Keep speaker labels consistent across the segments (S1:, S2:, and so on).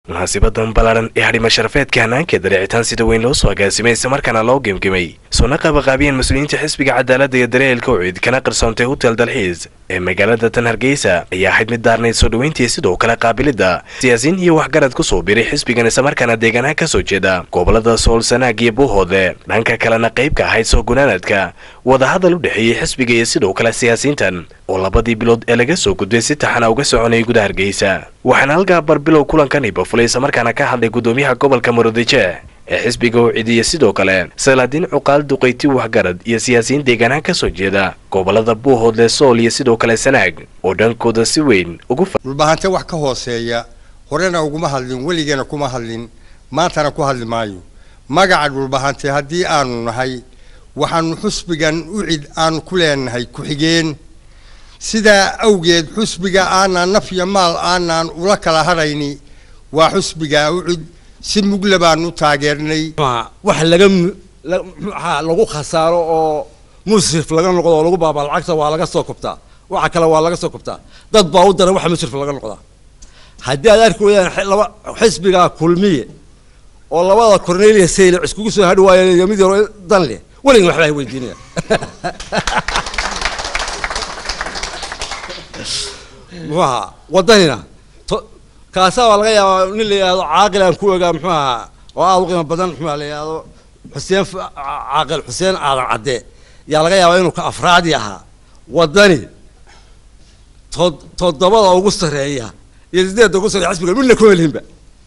S1: munaasibadan ballaaran ee hadhima sharafeedka hanaanka dareecitaan sida weyn loo soo agaasimay islamarkaana loo gemgemay soona qabaqaabiyeen mas-uuliyiinta xisbiga cadaaladda iyo dareelka ucid kana qarsoontay hotel dalxiis ee magaalada tan hargeysa ayaa ahayd mid daarnayd soo dhoweyntii sidoo kale qaabilidda siyaasiin iyo waxgarad ku soo biray xisbigan islamarkaana deegaanaha ka soo jeeda gobolada sool sanaag iyo buuhoode dhanka kalena qaybka ahayd soo gunaanadka wadahadal u dhexeeyey xisbiga iyo sidoo kale siyaasiyiintan oo labadii bilood ee laga soo gudbay si taxana uga soconayay guda hargeysa waxaana halkaa barbilow kulankani bafulay islamarkaana ka hadlay gudoomiyaha gobolka murudijeeh ee xisbiga u cidiya sidoo kale salaadiin cuqaal duqayti waxgarad iyo siyaasiyiin deegaanaha ka soo jeeda gobolada buuhoodle sool iyo sidoo kale sanaag oo dhankooda si weyn ugu
S2: dhulbahante wax ka hooseeya horena uguma hadlin weligeena kuma hadlin maantana ku hadli maayo magaca dhulbahante haddii aanu nahay waxaanu xusbigan ucid aanu ku leenahay ku-xigeen sidaa awgeed xusbiga aanaan naf iyo maal aanaan ula kala hadhayni waa xusbiga ucid si mugle baanu taageernay
S3: wax laga maxaa lagu khasaaro oo musrif laga noqdo oo lagu baabaa lacagta waa laga soo kobtaa waxa kale waa laga soo kobtaa dad baa u dara waxa musrif laga noqdaa haddii aad arki weydaan laba xisbigaa kulmiye oo labada cornelia saylic iskugu soo hadhi waayo mid yaro dan leh weligan waxbaa weydiinaya muxuu ahaa wadanina kaasaa waa laga yaabaa nin la yidhahdo caaqil aan ku ogaa muxuu ahaa oo aada u qiimo badan muxuu la yidhahdo xuseen caaqil xuseen aadan cadde yaa laga yaabaa inuu ka afraadi ahaa wadani tod toddobada ugu sarreeya iyo sideedda ugu sarreeya xisbigan midna kuma lihinba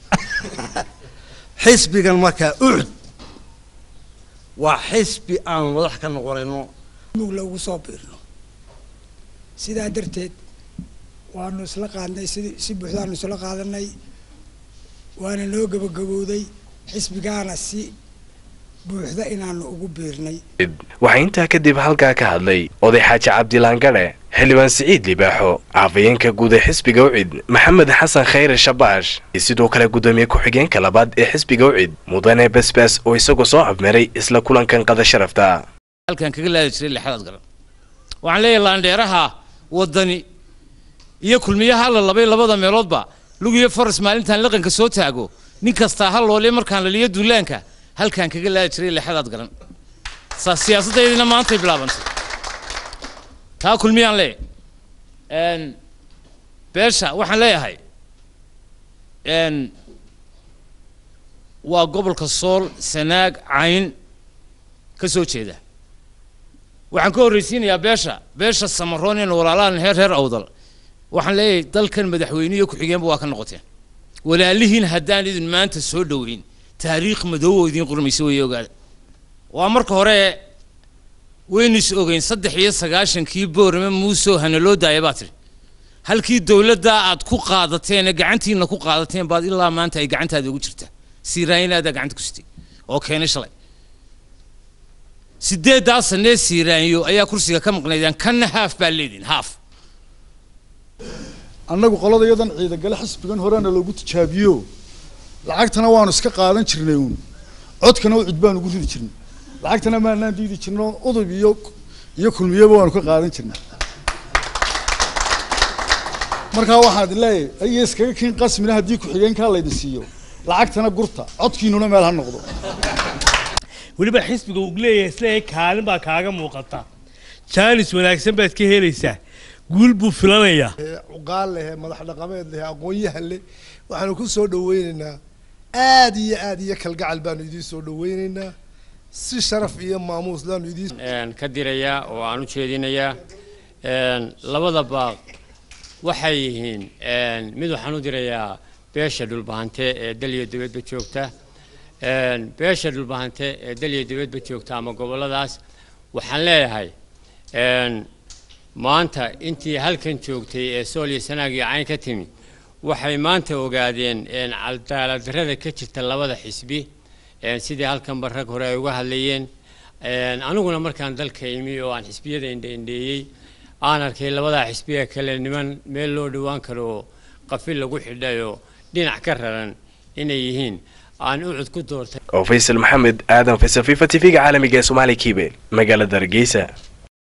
S3: xisbigan markaa ucud waa xisbi aanu madax ka noqonayno
S4: mugla ugu soo biirno sidaa darteed waanu isla qaadnay si si buuxdaanu isla qaadanay waana noo gabagabowday xisbigaana si buuxda inaanu ugu biirnay
S1: waxaa intaa kadib halkaa ka hadlay oday xaaji cabdilaangare xildhibaan siciid libaaxo caafayeenka guud ee xisbiga ucid maxamed xasan khayre shabaash iyo sidoo kale guddoomiye ku-xigeenka labaad ee xisbiga ucid mudane basbaas oo isagoo soo afmeeray isla kulankan qada sharafta
S5: halkan kaga laadi jiray lixdaad garan waxaan leeyahay laandheeraha wadani iyo kulmiyaha alla labay labada meeloodba lugiyo faras maalintaan laqanka soo taago nin kastaa ha loole markaan laliyo duulaanka halkaan kaga laadi jiray lixdaad garan saa siyaasaddaydina maantay bilaabantay taa kulmiyaan leeyahay beesha waxaan leeyahay waa gobolka sool sanaag cayn ka soo jeeda waxaan ka horraysiinayaa beesha beesha samaroon in walaalaan heer reer awdal waxaan leeyahay dalkan madaxweyne iyo ku-xigeenba waa ka noqoteen walaalihiin haddaan idin maanta soo dhoweyn taariikh madoobo idiin qurmaysa way ogaada waa marka hore waynu is ogeyn saddex iyo sagaashankii boorame muusoo hana loo daaya baa tiri halkii dowladdaa aad ku qaadateen ee gacantiina ku qaadateen baad ilaa maanta ay gacantaada ugu jirtaa siiraanyinaadaa gacanta ku sitay oo keenay shalay sideeddaa sanee siiraanyo ayaa kursiga ka maqnaydaan kanna haaf baa leediin haaf
S6: annagu qolada iyadan ciidagale xisbigan horena loogu tijaabiyo lacagtana waanu iska qaadan jirnay uun codkana ucid baanu ugu ridi jirnay lacagtana maanaan diidi jirno udub iyo iyo kulmiyaba waanu ka qaadan jirnay markaa waxaan idin leeyahay ayo iskaga kiin qasmina haddii ku-xigeenkaa laydin siiyo lacagtana gurta codkiinuna meel ha noqdo
S7: weliba xisbiga uu leeyahay isleeyahay kaalin baa kaaga muuqata jaanis wanaagsan baad ka helaysaa guul buu filanayaa
S8: cuqaal leh madax dhaqameed leh aqoon-yahan leh waxaanu ku soo dhaweyneynaa aad iyo aad iyo kalgacal baanu idiin soo dhaweyneynaa si sharaf iyo maamuus laanu idiin
S9: ka dirayaa oo aan u jeedinayaa labada baaq waxay yihiin mid waxaan u dirayaa beesha dhulbahante ee daliyo dibadba joogta beesha dhulbahante ee daliyo dibadba joogta ama gobolladaas waxaan leeyahay maanta intii halkan joogtay ee sool iyo sanaag iyo cayn ka timi waxay maanta ogaadeen cadaaladdarrada ka jirta labada xisbi sidii halkanba rag hore ay uga hadlayeen aniguna markaan dalka imi oo aan xisbiyada indhaindheeyey aan arkay labadaa xisbiga kale niman meel loo dhowaan karo oo qafil lagu xidhayo dhinac ka raran inay yihiin aan ucud ku doortay
S1: oo faysal maxamed aadan faysal fifa t v-ga caalamiga ee soomaaliya kiibel magaalada hargeysa